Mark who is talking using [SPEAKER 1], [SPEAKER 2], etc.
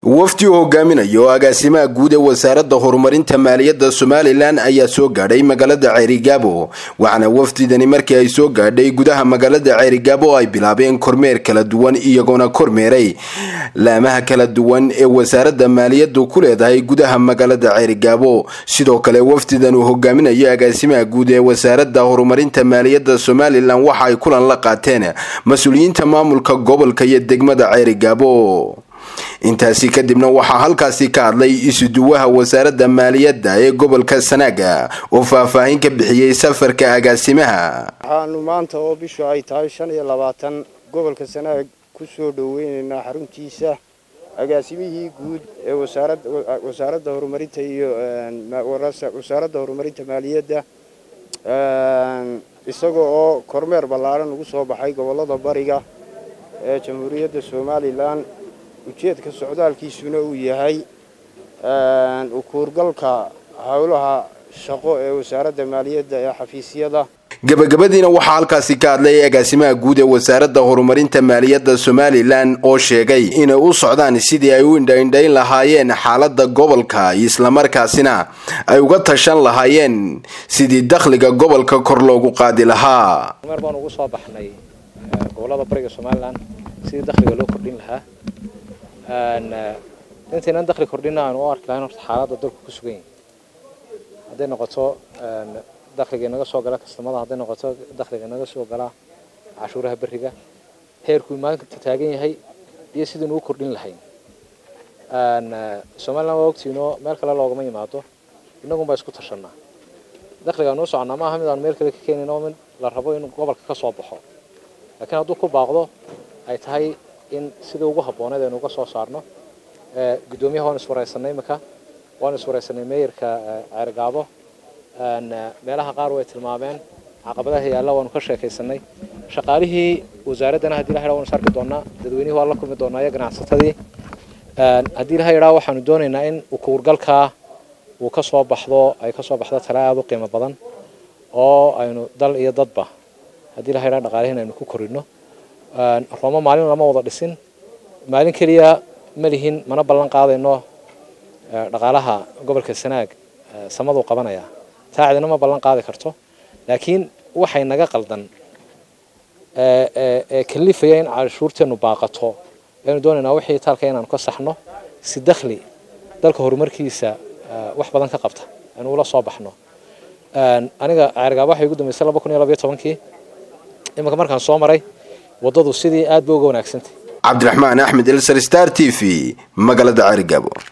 [SPEAKER 1] wafdi uu hogaaminayo oo agaasimaha guud ee wasaaradda horumarinta maaliyadda somalilan ayaa soo gaadhay magaalada ceerigaabo waxaana wafdidani markii ay soo gaadhay gudaha magaalada ceerigaabo ay bilaabeen kormeer kala duwan iyagoona kormeeray laamaha kala duwan ee wasaaradda maaliyaddu ku leedahay gudaha magaalada ceerigaabo sidoo kale wafdidan uu hogaaminayo agaasimaha guud ee wasaaradda horumarinta maaliyadda somalilan waxa ay kulan la qaateen mas-uuliyiinta maamulka gobolka iyo degmada ceerigaabo intaasi kadibna waxaa halkaasi ka hadlay isuduwaha wasaaradda maaliyadda ee gobolka sanaaga oo faahfaahin ka bixiyey safarka agaasimaha
[SPEAKER 2] waxaanu maanta oo bishu ay tahay shan iyo labaatan gobolka sanaag ku soo dhoweynaynaa xaruntiisa agaasimihii guud ee wasaaradda horumarinta iyo wasaaradda horumarinta maaliyadda isaga oo kormeer ballaaran ugu soo baxay gobollada bariga ee jamhuuriyadda somalilan ujeedka socdaalkiisuna uu yahay ukuurgalka howlaha shaqo ee wasaaradda maaliyadda ee xafiisyada
[SPEAKER 1] gabagabadiina waxaa halkaasi ka hadlay agaasimaha guud ee wasaaradda horumarinta maaliyadda somalilan oo sheegay inay u socdaan sidii ay u indhaindhayn lahaayeen xaaladda gobolka islamarkaasina ay uga tashan lahaayeen sidii dakhliga gobolka kor loogu qaadi lahaa
[SPEAKER 3] meer baan ugu soo baxnay gobolada bariga somalilan sidii dakhliga loo kordhin lahaa intaynan dakhli kordhina aanu u arki lahayn horta xaaladda dalku ku sugan yahay hadday noqoto dakhliga inaga soo gala kastamada hadday noqoto dakhliga inaga soo gala cashuuraha beriga heerkuu maalinta taagan yahay iyo sidaynu u kordhin lahayn somalilan waa ogtiinoo meel kale loogama yimaado inagunbaa isku tashanaa dakhliga anu u soconnaa maaha mid aanu meel kale ka keenin oo mid la rabo in gobolka ka soo baxo laakiin hadduu ku baaqdo ay tahay in sidii ugu habbooneed aynu uga soo saarno guddoomiyaha waan iswaraysanay imika waan iswaraysanay meeyarka ceergaabo meelaha qaar way tilmaameen caqabadaha yaalla waanu ka sheekaysanay shaqaalihii wasaaraddana haddii la yidhaha waanu sarki doonaa dadweynihii waa la kulmi doonaa iyo ganacsatadii haddii la yidhaha waxaanu doonaynaa in ukuurgalkaa uu ka soo baxdo ay ka soo baxdo tala aada u qiimo badan oo aynu dal iyo dadba haddii la yidhaha dhaqaalihiin aynu ku korino roomo maalin lama wada dhisin maalin keliya ma lihin mana ballan qaadayno dhaqaalaha gobolka sanaag samaduu qabanaya taa cidina ma ballan qaadi karto laakiin waxay naga qaldan ee kalifaya in cashuurteennu baaqato aynu doonaynaa wixii taalka inaanu ka saxno si dakhli dalka horumarkiisa wax badan ka qabta aynu ula soo baxno aniga ceergaaba waxay ugu dambeysay laba kun iyo labayo tobankii iminka markaan soo maray waddadu sidii aad ba uga wanaagsantay
[SPEAKER 1] cabdiraxmaan axmed elsar star t v magaalada ceerigaabo